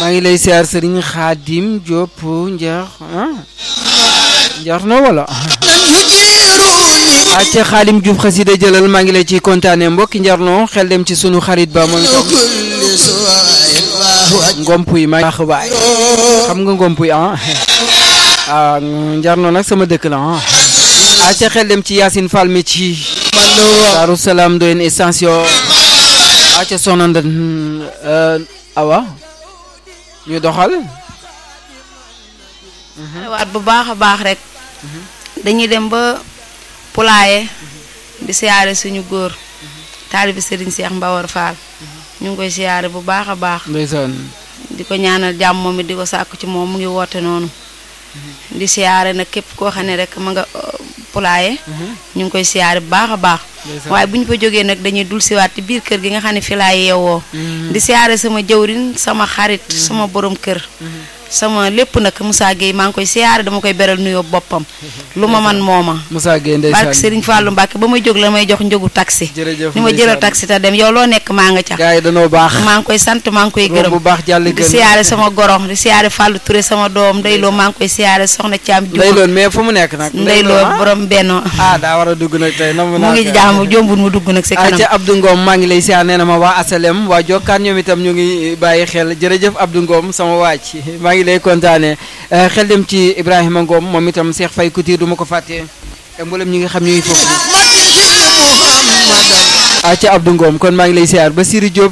maa ngi lay siyaar sëriñ Xaadim Diop njeex ah njeex na wala acca Xaadim Diouf xasida jëlal maa ngi lay ci kontaane mbokki njarno xel dem ci sunu xarit ba moom itam ngompuy maa baax baay xam nga ngompuy ah ah njarno nag sama dëkk la ah acca xel dem ci Yacine Fall mi ci Daaru Salaam doyen extension acca soxna nda awa ñu doxal waat bu baax a baax rek dañuy dem ba Poulaye di siyaare suñu góor taalibi Serigne Cheikh Mbawar Fall ñu ngi koy siyaare bu baax a baax ndeysaan di ko ñaanal jàmm moom it di ko sàkku ci moom mu ngi woote noonu di siyaare nag képp koo xam ne rek ma nga Poulaye ñu ngi koy siyaare bu baax a baax waaye bu ñu fa jógee nag dañuy dul siwaat ci biir kër gi nga xam ne fi laa yeewoo di siyaare sama jëwrin sama xarit sama borom kër sama lépp nag Moussa Gueye maa ngi koy siyaare dama koy beral nuyoo boppam lu ma man mooma Moussa Gueye ndeysaan barke Serigne Fallou Mbacke ba may jóg la may jox njëgu taxi jërëjëf ni ma jëlal taxi te dem yow loo nekk maa nga ca gars yi danoo baax maa ngi koy sant maa ngi koy romb gërëm bu baax jàll di gën siyaare sama gorom di siyaare Fallou Touré sama doom ndeyloo maa ngi koy siyaare soxna Thiam ndey Diouf loon mais fu mu nekk nag ndeyloo borom benno ah daa war a dugg nag tey na mu mu ngi jaamu jombul mu dugg nag si kanam acca Abdou Ngom maa ngi lay siyaar nee na ma waa asalem waa jokkaan ñoom itam ñu ngi bàyyi xel jërëjëf Abdou Ngom sama waaj maa ngi lay kontaane xel dem ci Ibrahima Ngom moom itam Cheikh Faye Couture du ma ko fàtte te mboolem ñi nga xam ñuy foofu acca Abdou Ngom kon maa ngi lay siyaar ba Siri Diop